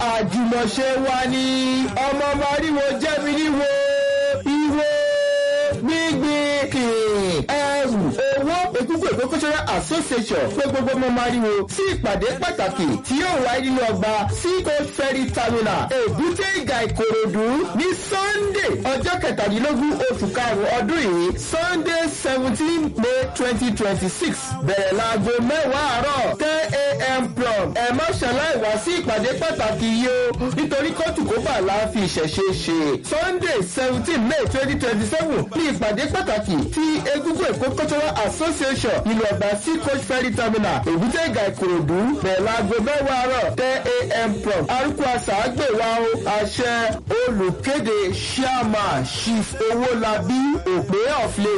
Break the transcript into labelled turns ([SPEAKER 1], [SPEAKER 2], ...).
[SPEAKER 1] àjùmọ̀ṣe wa ni ọmọ mariwo jẹ́mi níwo ìwo gbígbìn kìn ẹrù owó egungun èkó cultural association pé gbogbo ọmọ mariwo sí ìpàdé pàtàkì tí yóò wáyé nínú ọgbà seacoast ferry terminal èbúté ìgà ìkòròdú ní sunday ọjọ́ kẹtàdínlógún oṣù karùn-ún ọdún yìí sunday seventeen may twenty twenty six bẹ̀rẹ̀ láago mẹ́wàá àárọ̀ ten a.m. prom ẹ má ṣàlàyé wá sí ìpàdé pàtàkì yìí o nítorí kóòtù kó bà láàfin ìṣẹ̀ṣe ṣe sunday seventeen may twenty twenty seven ní ìpàdé pàtàkì tí egungun èkó cultural association ìlú ọgbà seacoast ferry terminal èbúté ìgà ìkòròdú bẹ̀rẹ̀ láago mẹ́wàá àárọ̀ ten a.m. prom arúgbó àṣà àgbèwà o àṣẹ olùkéde chairman chief owólabí òpè of lagos.